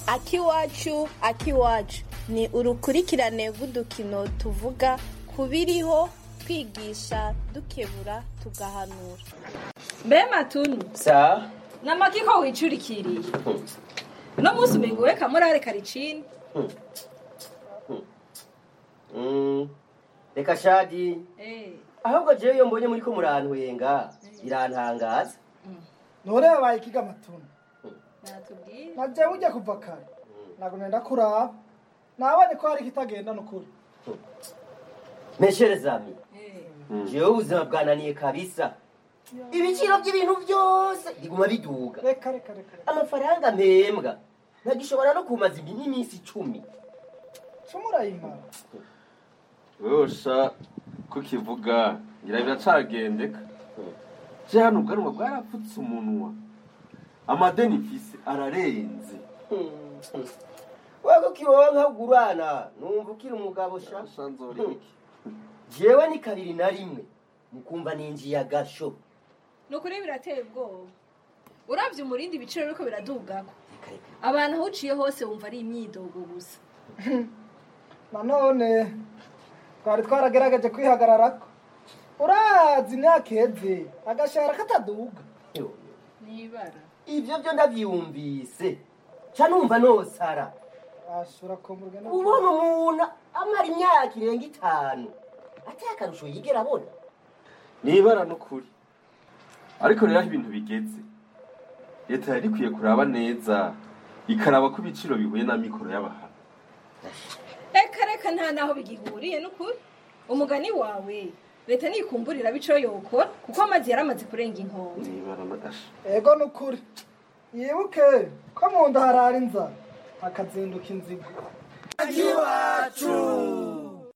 akiwacu akiwacu ni urukurikirane rw'udukino tuvuga ku biriho twigisha dukebura tugahanura mbe matunu sa namaki ko wicurikiriye uno munsi umengo we kamurare karicini Mm, reka shadi Eh, ahubwo jewe iyo mbonye muriko murantwenga birantangaza none yabaye ikiga amatunda natubwire naje ujya kuva kare ntabwo nenda kuraba nabonye ko hari ikitagenda n'ukuri meshere zami Eh, jewe ubuzima bwananiye kabisa ibiciro by'ibintu byose biguma biduga reka reka reka reka amafaranga mpembwa ntagishobora no kumaza ibi n'iminsi icumi cumi urayimara wosha ko kivuga ngira biracagendeka je hano ubwanwa bwarapfutse umunwa amadeni mfise ararenze wego kiwonka ugurana numva ukiri umugabo sha Sha nzora iki jewe ni kabiri na rimwe mukumva ninjiye agasho ni ukuri birateye ubwoba uravye umurindi ibiciro biriko biradugako Reka, reka. abantu aho uciye hose wumva ari imyidogo gusa nanone twari twaragerageje kwihagararako urazi imyaka iheze agashahara kataduga Yo, nibara ivyo vyo ndavyumvise ca numva nosara ashobora kumburwa no ubona umuntu amara imyaka irenga itanu atari akarusho yigera abona nibara n'ukuri ariko rero aho ibintu bigeze leta yari ikwiye kuraba neza ikaraba ko ibiciro bihuye na mikoro y'abahana reka reka nta naho bigihuriye n'ukuri umugani wawe leta nikumburira bico yokora kuko amazi yaramaze kurenga inkombe nibara n'agasha ego n'ukuri yibuke ko mu nda harara inzara hakazinduka inzigo agiwa